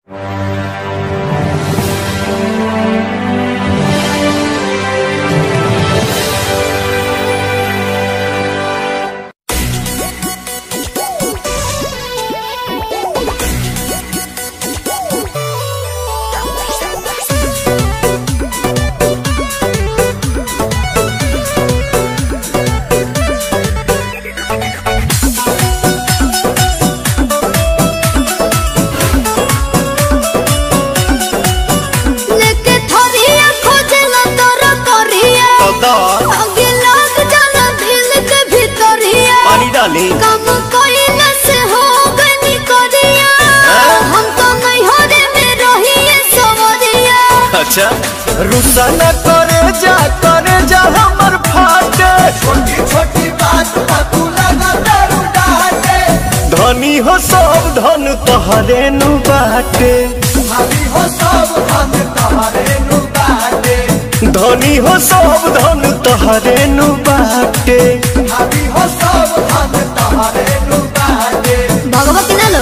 लेके थोरिया खोजला तोरा तोरिया आगे लग जाला दिल के भीतरिया पानी डाली कम कोइला से हो गनी करिया हम तो नहीं हो रे में रहिए सवरिया अच्छा रुसा न करे जा करे जा हमर फाटे छोटी छोटी बात पर तू लगा दारू डाटे धनी हो सब धन तोहरे नु बाटे भाभी हो सब हम तुम्हारे नु बाटे धनी हो सब धन तोहरे नु बाटे भाभी हो सब हम तुम्हारे नु बाटे भगवती ना लो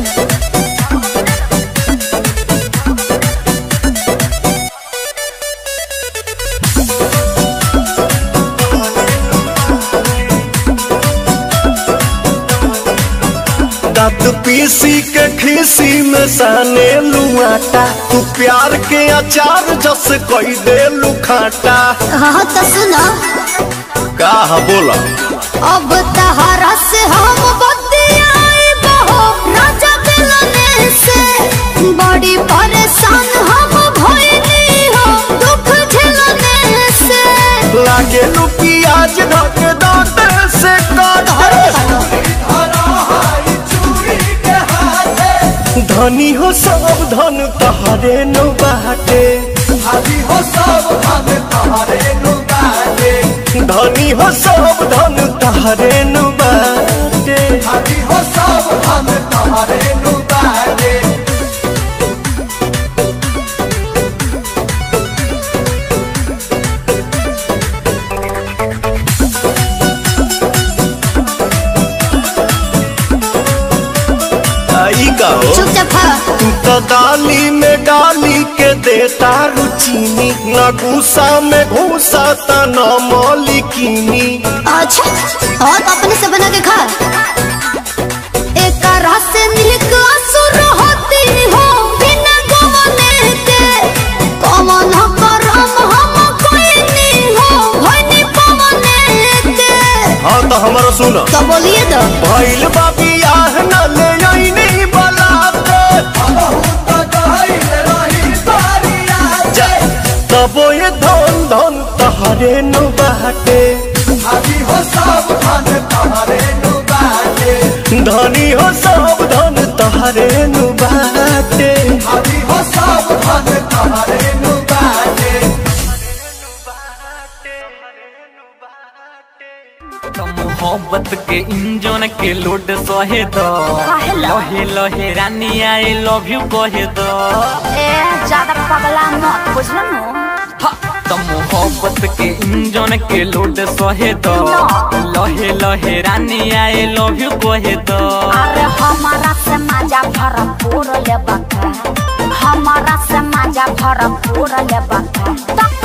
दांत पीसी के खीसी में साने लुआटा तू प्यार के अचार जस कोई दे लुखाटा हाँ तो सुनो का बोला अब तहरा से हम बतियाई बहो राजा मिलने से बड़ी परेशान हम भइली हो दुख झेलने से लागे लू प्याज धक दांत से काट धरा हाई चूड़ी के हाथे धनी हो सब धन तहरे नु बाटे भाभी हो सब हम तुम्हारे नु बाटे धनी हो सब धन तहरे नु बाटे भाभी हो सब हम तुम्हारे नु बाटे आई का हो चुपचाप खा तू तो डाली में डाली के देता रुचीनी न गुस्सा में घूसा त न मौलिकीनी अच्छा और तो अपने से बना के खा एक रस निक असुर होती हो बिना गवने के कमन करम हम कोई नहीं हो होनी पवने के हाँ तो हमारा सुन तो बोलिए तो भैल बाबी आह न ले आईनी बलाते बहुत गहरी रही बारिया जा तबो ये धन धन तहरे नु बाटे भाभी हो सब हम तुम्हारे नु बाटे धनी हो सब धन तहरे नु बाटे भाभी हो सब हम तुम्हारे नु बाटे तो मोहब्बत के इंजन के लोड सहे दो लहे लहे रानी आई लव यू कहे दो ए ज्यादा पगला मत बुझलो नो हा, तो मोहब्बत के इंजन के लोड सहे दो लहे लहे रानी आई लव यू कहे दो अरे हमारा से मजा भरपूर ले बका हमारा से मजा भरपूर ले बका तो